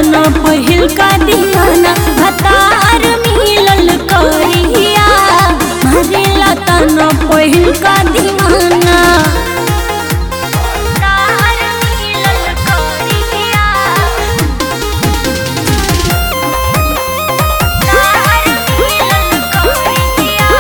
तना पहिल का दीवाना भतार मिलल करिया मारेला तना पहिल का दीवाना भतार मिलल करिया भतार मिलल करिया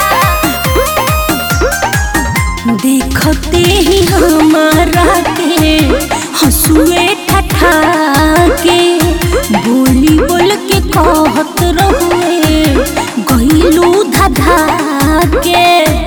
देखते ही हमारा के हंसुए ठठा के बोली बोल के कहत रहुए गईलू धधा के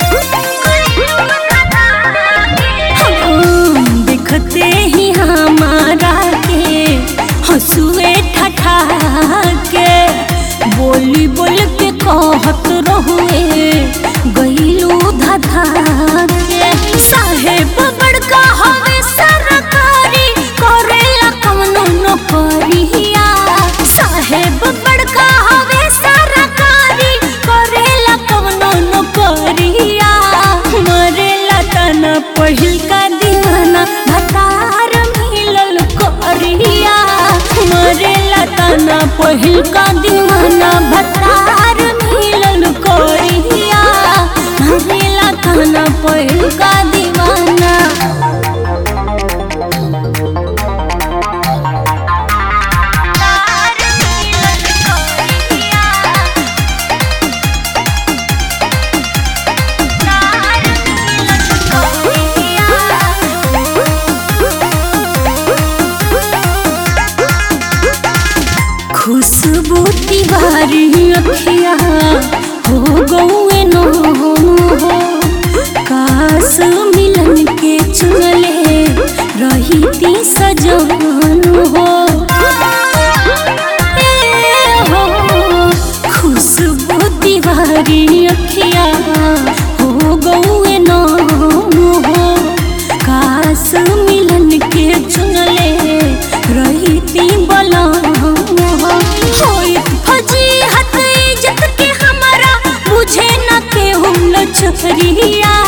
हम देखते ही हमारा के हंसुए ठठा के बोली बोल के कहत रहुए गईलू धधा के साहेब बड़का हवे सरकारी करेला कवनो नौकरिया साहेब बड़का हवे सरकारी करेला कवनो नौकरिया मरेला तना पहिल का दीवाना भतार मिलल करिया मरेला तना पहिल का दीवाना भतार मिलल करिया मरेला तना पहिल का दीवाना भतार मिलल करिया भतार मिलल खुशबू तिवारी अखिया हो गौए नो हो काश मिलन के चुनले रही ती सजन हो ए हो खुशबू तिवारी अखिया हो गौए नो हो काश मिलन के चुनले रही ती बला होइत फजीहत इज्जत के हमारा मुझे न के हम लचरिया